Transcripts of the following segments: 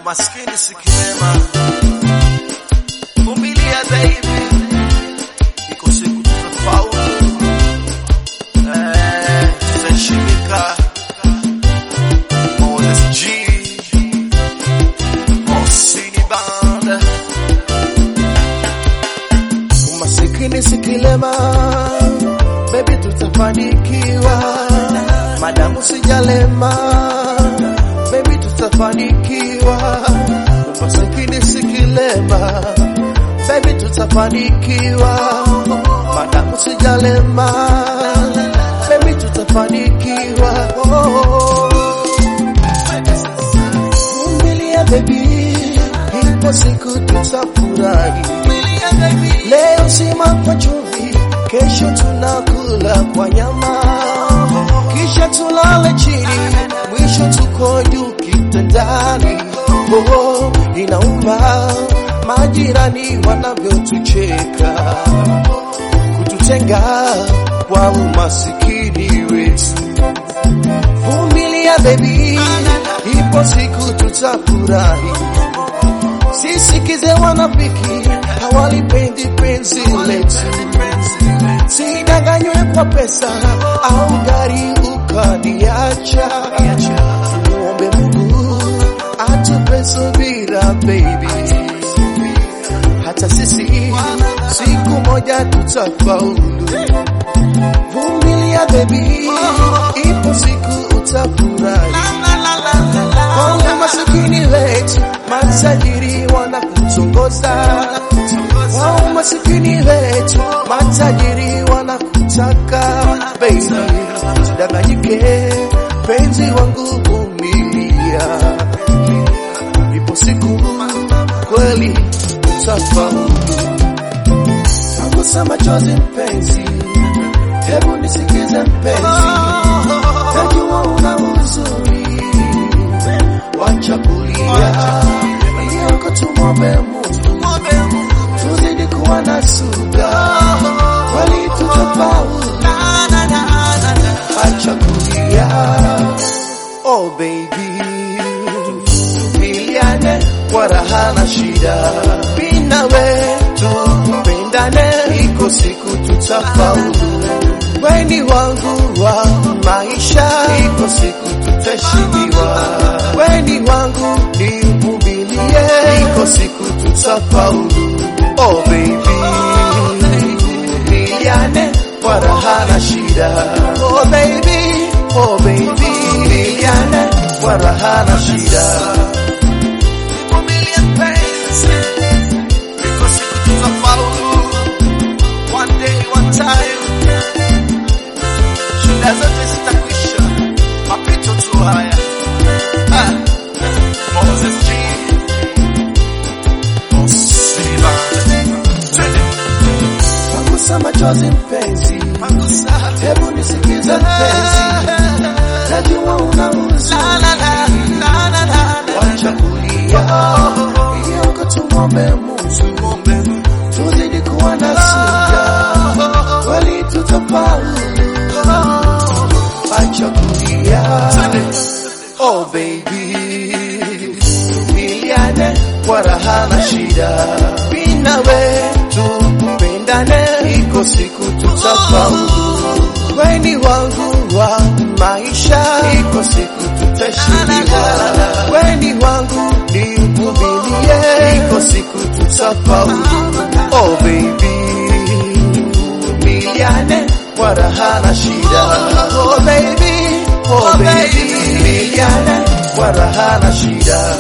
Umaskini si kilema, vumilia baby, iko siku tutafaulu, eh, tutaheshimika. Moses G, Mosini Band, Umasikini si kilema, baby, tutafanikiwa. Madamu sijalema, baby, tutafanikiwa. Umasikini si kilema, baby, tutafanikiwa. Madamu sijalema, baby, tutafanikiwa. Oh. Vumilia baby, ipo siku tutafurahi. Leo sima kwa chumvi, kesho tunakula kwa nyama, kisha tulale chini, mwisho tuko juu kitandani. Oh, inauma majirani wanavyotucheka, kututenga kwa umasikini wetu. Vumilia baby, ipo siku tutafurahi. Sisikize wanafiki, hawalipendi penzi letu. Sidanganywe kwa pesa au gari ukaniacha. Muombe Mungu atupe subira baby, hata sisi siku moja tutafaulu. Vumilia baby, ipo siku utafurahi. Wale masikini wetu, matajiri wanakutongoza. Wao masikini wetu, matajiri wanakutaka. Baby, usidanganyike, penzi wangu vumilia. Ipo siku kweli utafaulu. Nagusa machozi mpenzi, hebu nisikize mpenzi, najua una huzuni wacha kulia, iliyoko tumwombe Mungu, tuzidi kuwa na subira, kweli tutafaulu. Acha kulia, oh baby, tuvumiliane kwa raha na shida, mimi na wewe tupendane, iko siku tutafaulu. Weni wangu wa maisha, iko siku tutaheshimiwa. Weni wangu nivumilie, iko siku tutafaulu. Oh baby, vumiliane kwa raha na shida. Oh baby, oh baby, vumiliane kwa raha na shida. vumilia penzi, iko siku tutafaulu. One day, one time, shida zote zitakwisha, mapito tu haya. Ah, Moses G, Mosini Band, twende Pangusa machozi mpenzi, Pangusa. hebu nisikize mpenzi, najua una huzuni wacha kulia, iliyoko tumwombe Mungu, tuzidi kuwa na subira, kweli tutafaulu. Acha kulia, oh baby, vumiliane kwa raha na shida, mimi na wewe tupendane, iko siku tutafaulu. Weni wangu wa maisha, iko siku tutaheshimiwa. Weni wangu nivumilie, iko siku tutafaulu. Oh baby, vumiliane kwa raha na shida. Oh baby, oh baby, vumiliane kwa raha na shida.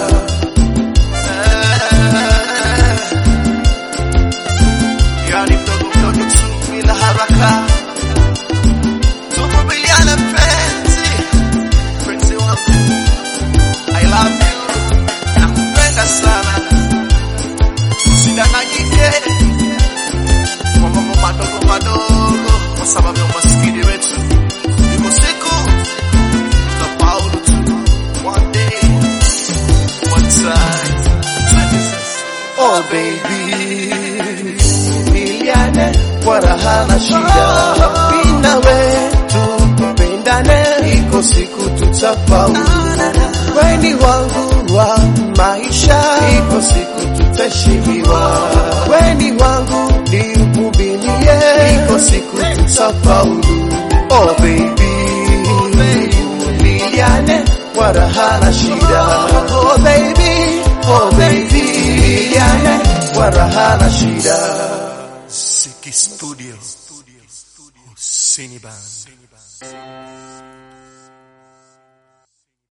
Yani mdogo mdogo tu bila haraka, tuvumiliane mpenzi, mpenzi wangu, I love you, nakupenda sana, usidanganyike kwa mambo madogo madogo, kwa sababu ya umaskini wetu. Iko siku tutafaulu tu, one day, one time. Twende sasa. Oh baby, vumiliane kwa raha na shida, mimi na wewe tupendane, iko siku tutafaulu. Weni wangu wa maisha iko siku tutaheshimiwa. Weni wangu ni uvumilie, iko siku tutafaulu. Oh baby, vumiliane kwa raha na shida. Oh baby, oh baby, vumiliane kwa raha na shida. Siki Studio. Husseini Band.